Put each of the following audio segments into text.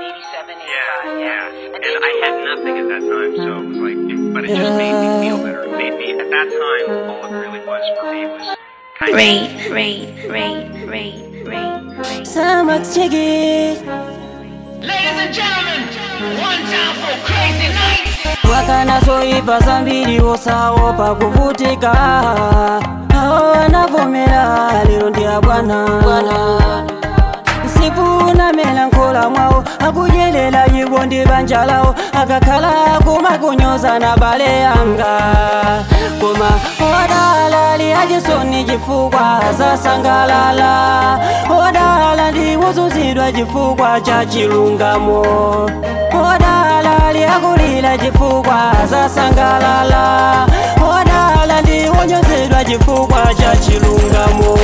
Yeah, yeah. And I had nothing at that time, so it was like, it, but it just made me feel better. It made me, at that time, all it really was for me was kind of. Rain, rain, rain, rain, rain, rain. Summer ticket Ladies and gentlemen, one time for crazy nights. wakanazoipa zambiri osaopa kuvutika awo anavomera lero ndi abwana sifuna melankola mwawo akujelela iwo ndi banja lawo akakhala kumakunyoza na bale yanga koma odala liyachisoni chifukwa zasangalala odala ndiwozunzidwa chifukwa cha chilungamo odala liyakulira chifukwa zasangalala odala ndiwonyozedwa chifukwa cha chilungamo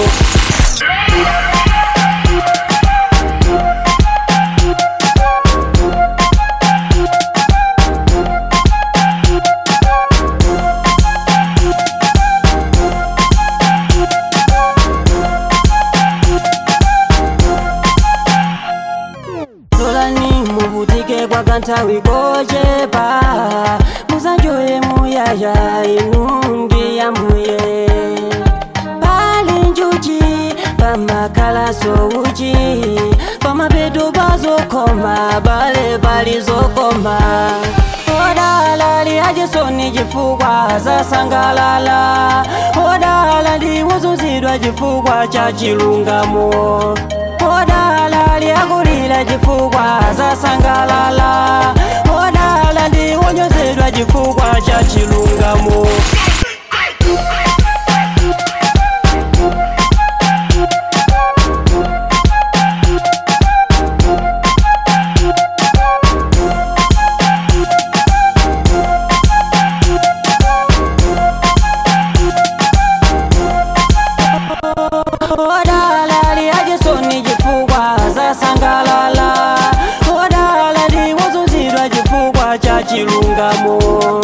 lolani muvutike kwa kanthawi kochepa musanjoye muyaya inungi ya mbuye pali njuchi pamakalaso uchi pamapeto pazokoma bale pali zokoma odala liyachisoni chifukwa zasangalala odala ndiwozunzidwa chifukwa cha chilungamo odala liyakulira chifukwa zasangalala odala ndiwonyozedwa chifukwa cha chilungamo odala liyachisoni chifukwa zasangalala odala ndiwozunzidwa chifukwa cha chilungamo